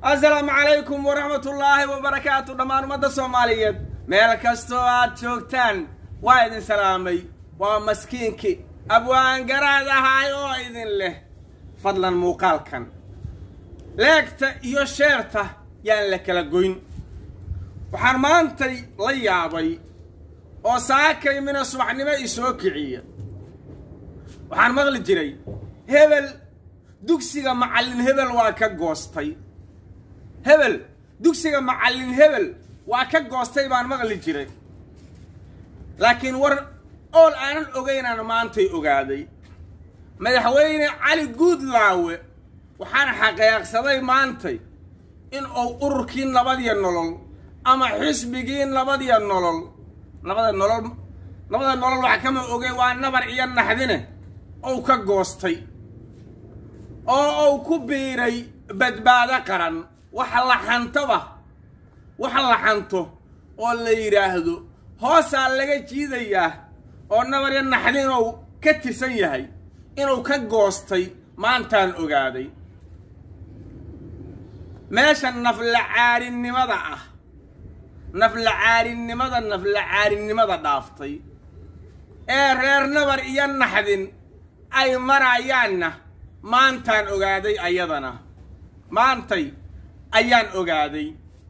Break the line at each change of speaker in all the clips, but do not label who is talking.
assalaamu calaykum waraxmatullaahi wabarakaatu dhammaan ummadda soomaaliyeed meel kastoo aad joogtaan waa idin salaamay waa maskiinkii abwaangaraad ahaay oo idin leh fadlan muuqaalkan leegta iyo sheerta yaan la kala goyn waxaan maantay la yaabay oo saakay mina subaxnimo i soo kiciya waxaan maqli jiray hebel dugsiga macallin hebel waa ka goostay hebel dugsiga macallin hebel waa ka goostay baan maqli jiray laakiin war ool aanan ogaynaan maantay ogaaday madaxweyne cali guudlaawe waxaan xaqiiqsaday maantay in uu ururkii nabadiyo nolol ama xisbigii nabadiyo nolol nabada nolol nabada nolol wax kama ogey waa nabar iyo naxdine ou ka goostay oo uu ku biiray badbaado qaran waxa la xantoba waxa la xanto oo la yidhaahdo hoosaa laga jiidayaa oo nabar iyo naxdinuu ka tirsan yahay inuu ka goostay maantaan ogaaday meesha naflacaarinimada ah naflacaarinimada naflacaarinimada dhaaftay ee reer nabar iyo naxdin ay marayaanna maantaan ogaaday ayadana maantay ayaan ogaaday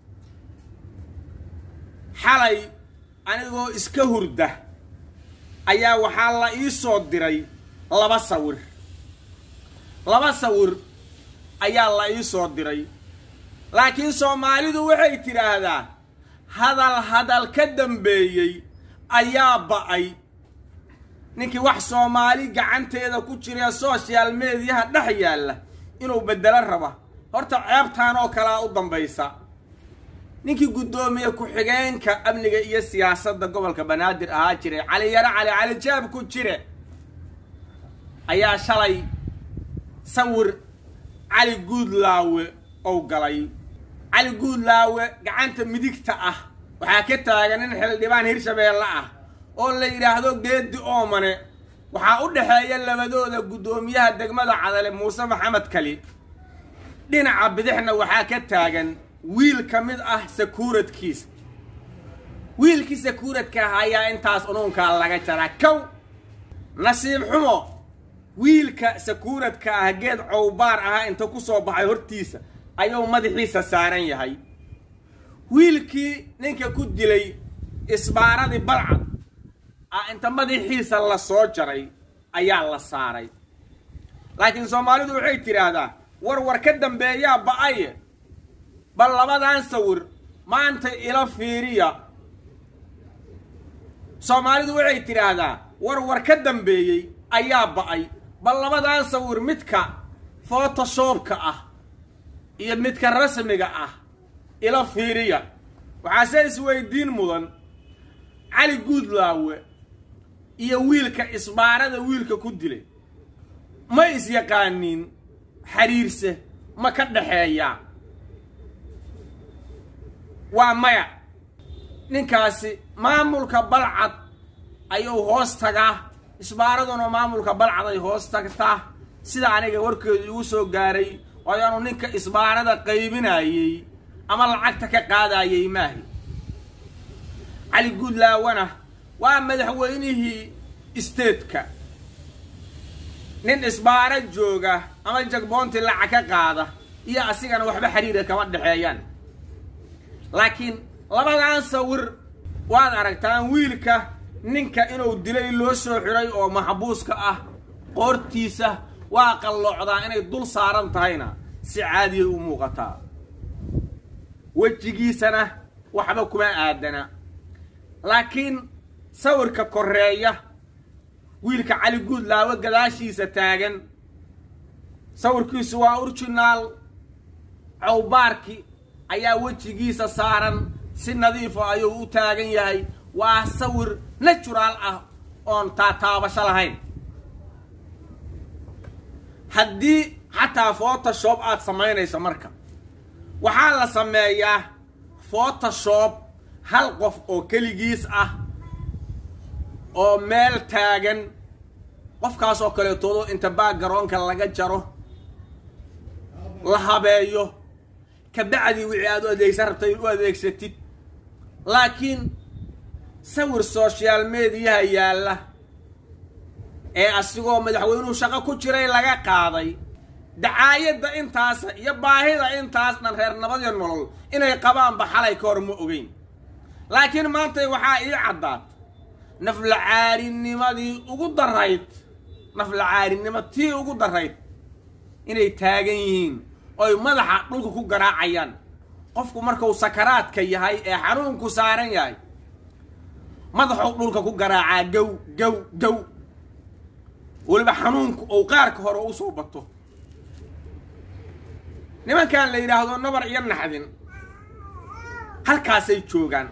xalay anigoo iska hurda ayaa waxaa la ii soo diray laba sawir laba sawir ayaa la ii soo diray laakiin soomaalidu waxay tidhaahdaa hadal hadal ka dambeeyey ayaa ba'ay ninkii wax soomaali gacanteeda ku jira social mediyaha dhex yaalla inuu beddelo raba horta ceebtaan oo kalea u dambaysa ninkii guddoomiye ku-xigeenka amniga iyo siyaasadda gobolka banaadir ahaa jiray cali yaro cali cali jaab ku jire ayaa shalay sawir cali guudlaawe ou galay cali guudlaawe gacanta midigta ah waxaa ka taagan in xildhibaan hirshabeelle ah oo la yidhaahdo geedi oomane waxaa u dhexeeya labadooda guddoomiyaha degmada cadale muuse maxamed kali dhinaca bidixna waxaa ka taagan wiil ka mid ah sakuuradkiisa wiilkii sakuuradka ah ayaa intaas unuunkaa laga jaraa kow nasiib xumo wiilka sakuuradka ah geed cowbaar ahaa inta ku soo baxay hortiisa ayuu madaxiisa saaran yahay wiilkii ninka ku dilay isbaaradii balcad ah inta madaxiisa la soo jaray ayaa la saaray laakiin soomaalidu waxay tidhaahdaa war war ka dambeeyaa ba-aye bal labadan sawir maanta ila fiiriya soomaalidu waxay tidhaahdaa war war ka dambeeyey ayaa ba-ay bal labadan sawir midka photoshopka ah iyo midka rasmiga ah ila fiiriya waxaase isweydiin mudan cali guudlaawe iyo wiilka isbaarada wiilka ku dilay ma is-yaqaaniin xiriirse ma ka dhexeeyaa waa maya ninkaasi maamulka balcad ayuu hoos tagaa isbaaraduna maamulka balcad ay hoos tagtaa sida aniga warkeedu igu soo gaaray waayaanu ninka isbaarada qaybinayey ama lacagta ka qaadayey maahi cali guudlaawana waa madaxweynihii isteedka nin isbaaro jooga ama jagboonti lacag ka qaada iyo asigana waxba xiriira kama dhexeeyaan laakiin labadan sawir waad aragtaan wiilka ninka inuu dilay loo soo xiray oo maxbuuska ah qoortiisa waa qalloocdaa inay dul saaran tahayna si caadiyay u muuqataa wejigiisana waxba kuma aadana laakiin sawirka koreeya wiilka cali guudlaawe gadaashiisa taagan sawirkiisu waa urjinaal cowbaarki ayaa wejigiisa saaran si nadiifo ayuu u taagan yahay waa sawir naturaal ah oon taataabasho lahayn haddii xataa photoshop aada samaynayso marka waxaa la sameeyaa photoshop hal qof oo keligiis ah oo meel taagan qofkaas oo kaleetoodo inta baagaroonka laga jaro la habeeyo kabacdii wixii aad u adeegsan rabtay u adeegsatid laakiin sawir social mediyaha yaalla ee asigoo madaxweynuhu shaqo ku jiray laga qaaday dacaayadda intaasa iyo baahida intaas dhan reer nabadiyo nolol inay qabaanba xalay ka hor ma ogeyn laakiin maantay waxaa ii caddaat naflacaarinnimadii ugu darayd naflacaarinimo tii ugu darayd inay taagan yihiin oy madaxa dhulka ku garaacayaan qofku markuu sakaraadka yahay ee xanuunku saaran yahay madaxuu dhulka ku garaacaa gow gow gow weliba xanuunku ou qaarka hore u soo bato nimankan la yidhaahdo nabar iyo naxdin halkaasay joogaan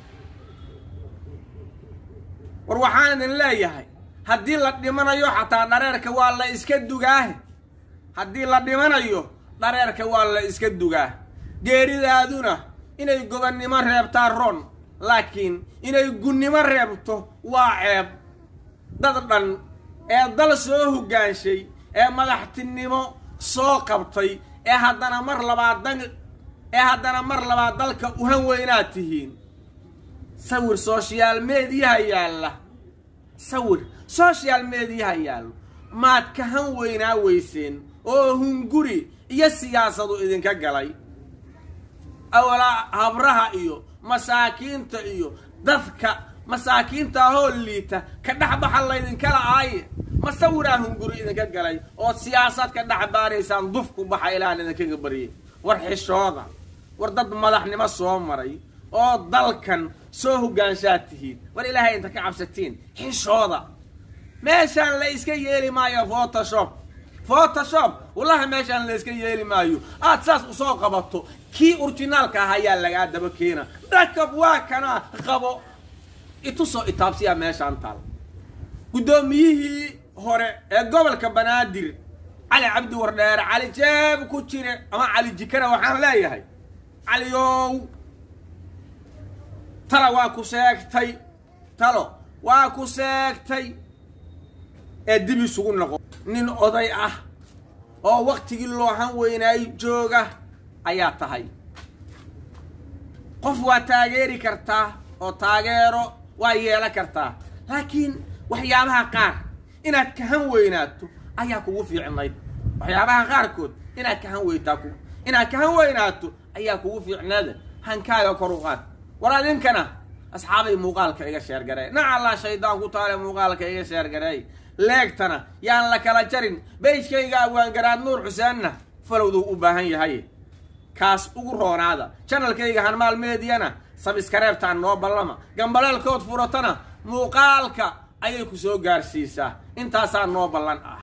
war waxaan idin leeyahay haddii la dhimanayo xataa dhareerka waa la iska dugaahe haddii la dhimanayo dhareerka waa la iska dugaa geeridaaduna inay gobannimo reebtaa ron laakiin inay gunnimo reebto waa ceeb dad dhan ee dal soo hoggaanshay ee madaxtinimo soo qabtay ee haddana mar labaad dan ee haddana mar labaad dalka uhan weynaad tihiin sawir social mediyaha yaalla sawir social mediyaha yaallo maad ka han weynaa weyseen oo hunguri iyo siyaasadu idinka galay awalaa habraha iyo masaakiinta iyo dadka masaakiinta ahoo liita ka dhexbaxa laydinkala aaye ma sawiraa hunguri idinka galay ood siyaasad ka dhex baaraysaan dufku baxa ilaahan idinkaga baryay war xishooda war dad madaxnimo soo maray oo dalkan soo hoggaanshaad tihiin war ilaahay inta ka cabsatiin xishooda meeshaan la iska yeeli maayo photoshop photoshop wallahi meeshaan la iska yeeli maayo aad saas usoo qabato kii orginaalka ah ayaa lagaa daba keena dhakab waa kanaa qabo itusoo itaabsiyaa meeshaan taal guddoomiyihii hore ee gobolka banaadir cali cabdi wardheere cali jeeb ku jire ama cali jikana waxaan leeyahay caliyow tala waa ku seegtay talo waa ku seegtay ee dib isugu noqo nin oday ah oo waktigii loohan weynaay jooga ayaa tahay qof waa taageeri kartaa oo taageero waa yeelan kartaa laakiin waxyaabaha qaar inaad kahan weynaato ayaa kugu fiicnayd waxyaabaha qaarkood inaad kahan weyntaa ku inaad kahan weynaato ayaa kugu fiicnaada hankaaga kor u qaad war adinkana asxaabay muuqaalka iga sheergareey nacallaa shaydaan ku taale muuqaalka iga sheergareey leegtana yaan la kala jarin beyskayga abwaangaraad nuur xuseenna falowduu u baahan yahay kaas ugu roonaada janalkayga hanmaal meediyana sabiskareebtaan noo ballama gambaleelkood furatana muuqaalka ayay ku soo gaarsiisaa intaasaa noo ballan ah